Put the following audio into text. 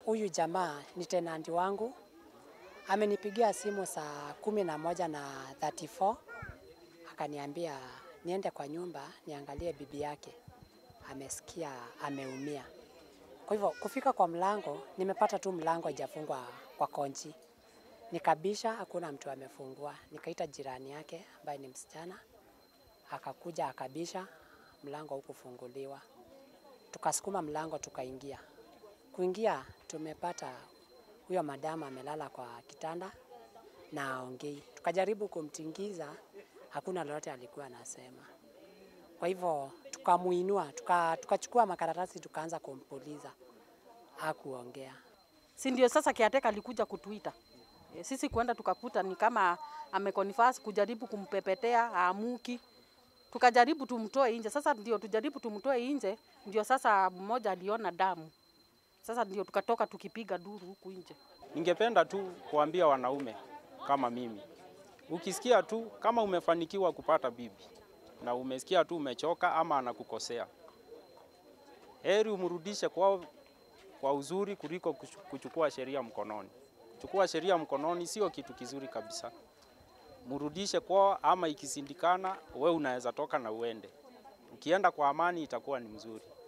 huyu jamaa ni tenanti wangu, amenipigia simu saa kumi na moja na 34 akaniambia niende kwa nyumba niangalie bibi yake amesikia ameumia. Kwa hivyo kufika kwa mlango, nimepata tu mlango haijafungwa kwa konji. Nikabisha, hakuna mtu amefungua. Nikaita jirani yake ambaye ni msichana, akakuja akabisha, mlango hukufunguliwa. Tukasukuma mlango tukaingia. Kuingia tumepata huyo madamu amelala kwa kitanda na aongei. Tukajaribu kumtingiza, hakuna lolote alikuwa anasema. Kwa hivyo tukamuinua, tuka- tukachukua makaratasi tukaanza kumpuliza, hakuongea. si ndio sasa kiateka alikuja kutuita e, sisi kwenda tukakuta ni kama amekonfas kujaribu kumpepetea aamuki tukajaribu tumtoe nje sasa ndio tujaribu tumtoe nje ndio sasa mmoja aliona damu sasa ndio tukatoka tukipiga duru huku nje Ningependa tu kuambia wanaume kama mimi, ukisikia tu kama umefanikiwa kupata bibi na umesikia tu umechoka ama anakukosea, heri umrudishe kwa, kwa uzuri kuliko kuchu- kuchukua sheria mkononi. Kuchukua sheria mkononi sio kitu kizuri kabisa. Mrudishe kwao, ama ikisindikana, we unaweza toka na uende. Ukienda kwa amani itakuwa ni mzuri.